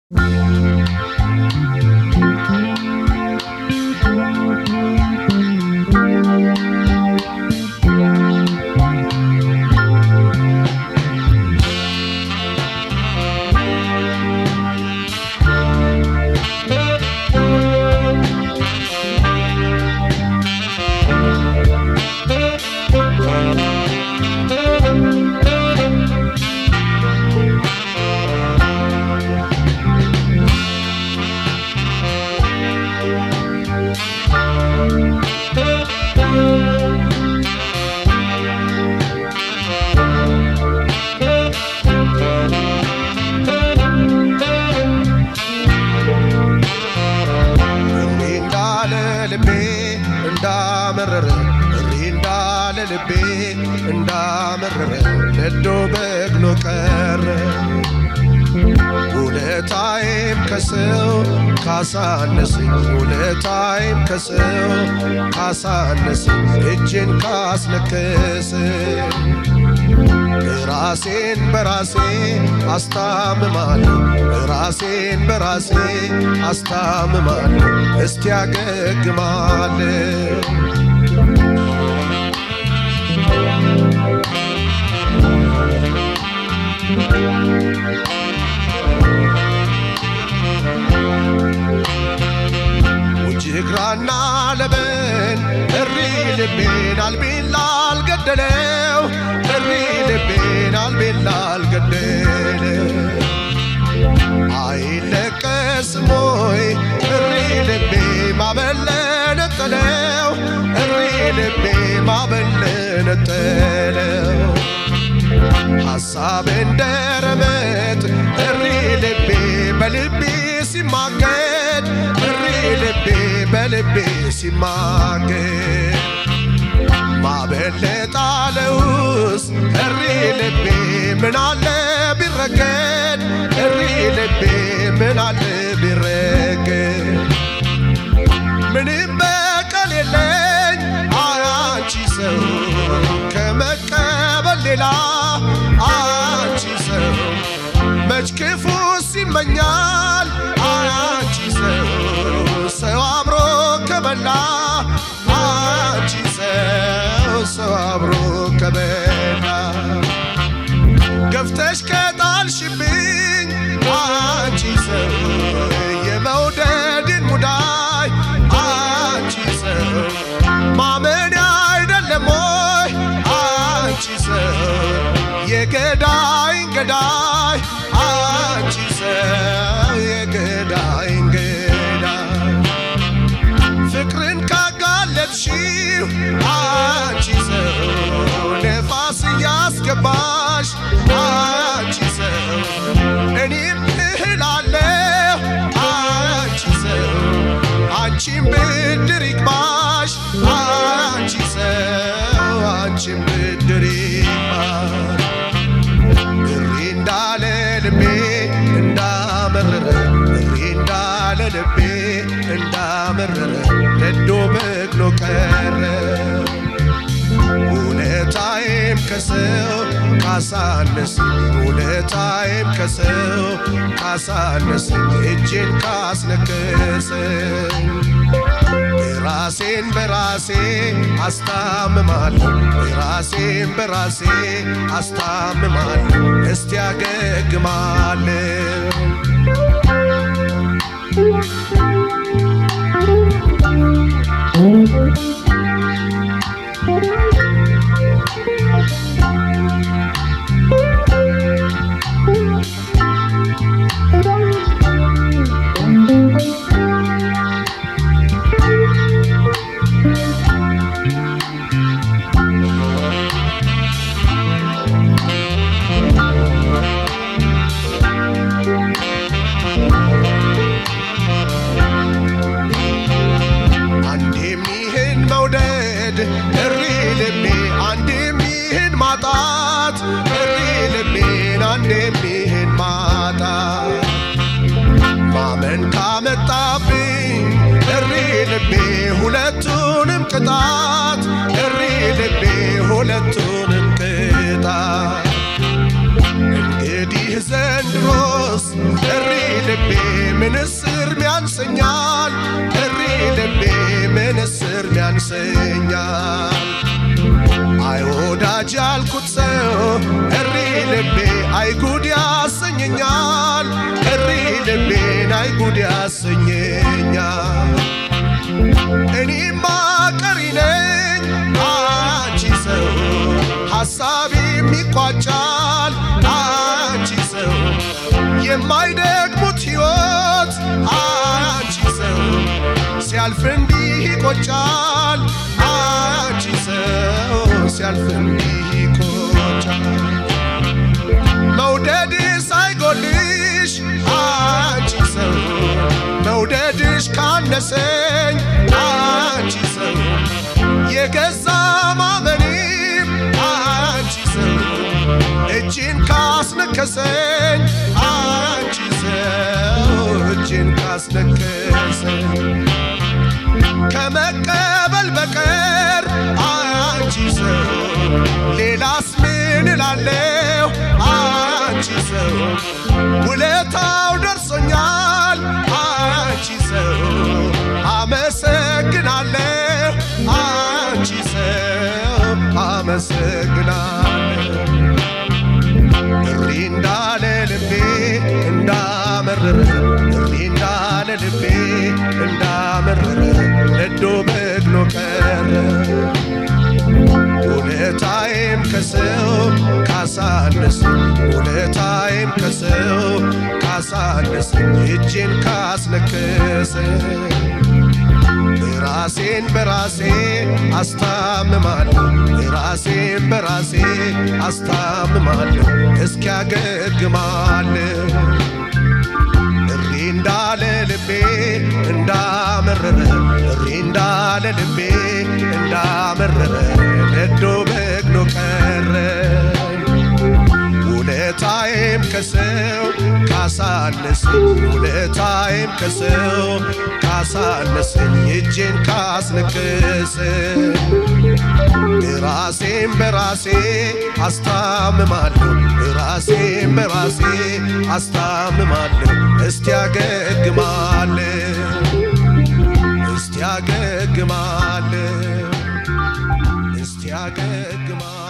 እሪ እንዳለ ልቤ እንዳመረረ እሪ እንዳለ ልቤ እንዳመረረ ነዶ በግሎ ቀረ ውለታዬም ከሰው ካሳነሰኝ ውለታዬም ከሰው ካሳነሰኝ እጅን ካስነከሰኝ ራሴን በራሴ አስታምማለሁ ራሴን በራሴ አስታምማለሁ እስቲ ያገግማለሁ ውጅግራና ለበን እሪ ልቤን አልቤላ አልገደለው እሪ ልቤን አልቤላ አልገደለው አይለቀስም ወይ እሪ ልቤ ማበለነጠለው እሪ ልቤ ማበለነጠለው ሐሳብ እንደ ረመጥ እሪ ልቤ በልቤ ሲማገድ እሪ ልቤ በልቤ ሲማገድ ማበለጣለውስ እሪ ልቤ ምን አለ ቢረገድ እሪ ልቤ ምን አለ ቢረገድ ምንም በቀል የለኝ አንቺ ሰው ከመቀበል ሌላ አንቺ ሰው መች ክፉ ሲመኛል አንቺ ሰው ሰው አብሮ ከበላ አንቺ ሰው ሰው አብሮ ከበላ ገፍተሽ ከጣልሽብኝ አንቺ ሰው የመውደድን ሙዳይ አንቺ ሰው ማመን አይደለም ወይ አንቺ ሰው የገዳይን ገዳይ አንቺ ሰው የገዳይን ገዳይ ፍቅርን ካጋለጥሽው አንቺ ሰው ነፋስ እያስገባሽ አንቺ ሰው እኔም እህላለሁ አንቺ ሰው አንቺም ብድር ይግባሽ አንቺ ሰው አንቺም ብድር ይግባሽ እሪ እንዳለ ልቤ እንዳመረረ እሪ እንዳለ ልቤ እንዳመረረ ነዶ በግሎ ቀረ ውለታዬም ከሰው ካሳነሰኝ ውለታዬም ከሰው ካሳነሰኝ እጄን ካስነከሰኝ ራሴን በራሴ አስታምማለሁ ራሴን በራሴ አስታምማለሁ እስቲ ያገግማለሁ አንዴም ይህን መውደድ እሪ ልቤ አንዴም ይህን ማጣት እሪ ልቤን አንዴም ይህን ማጣት ማመን ካመጣብኝ እሪ ልቤ ሁለቱንም ቅጣት እሪ ልቤ ሁለቱንም ቅጣት እንግዲህ ዘንድሮስ እሪ ልቤ ልቤን አይጉድ ያሰኘኛል። እኔማ ቀሪ ነኝ አንቺ ሰው ሐሳቤም ይቋጫል አንቺ ሰው የማይደግሙት ሕይወት አንቺ ሰው ሲያልፍ እንዲህ ይቆጫል አንቺ ሰው ሲያልፍ እንዲህ ይቆጫል መውደድ ሳይጎልሽ አንቺ ሰው መውደድሽ ካነሰኝ አንቺ ሰው የገዛ ማመኔም አንቺ ሰው እጅን ካስነከሰኝ አንቺ ሰው እጅን ካስነከሰኝ ከመቀበል በቀር አንቺ ሰው ሌላስ ምን እላለሁ? አንቺ ሰው ውለታው ደርሶኛል። አንቺ ሰው አመሰግናለሁ። አንቺ ሰው አመሰግናለሁ። እሪ እንዳለ ልቤ እንዳመረረ እሪ እንዳለ ልቤ እንዳመረረ ነዶ በግሎ ቀረ ውለታዬም ከሰው ካሳነስ ውለታዬም ከሰው ካሳነስ እጄን ካስነከሰ ራሴን በራሴ አስታምማለሁ ራሴን በራሴ አስታምማለሁ እስኪያገግማለሁ እሪ እንዳለ ልቤ እንዳመረረ እሪ እንዳለ ልቤ እንዳመረረ ነዶ በግሎ ቀረ ውለታዬም ከሰው ካሳነሰኝ ውለታዬም ከሰው ካሳነሰኝ እጄን ካስነከሰኝ ራሴን በራሴ አስታምማለሁ ራሴን በራሴ አስታምማለሁ እስቲ ያገግማለሁ እስቲ ያገግማለሁ እስቲ ያገግማለሁ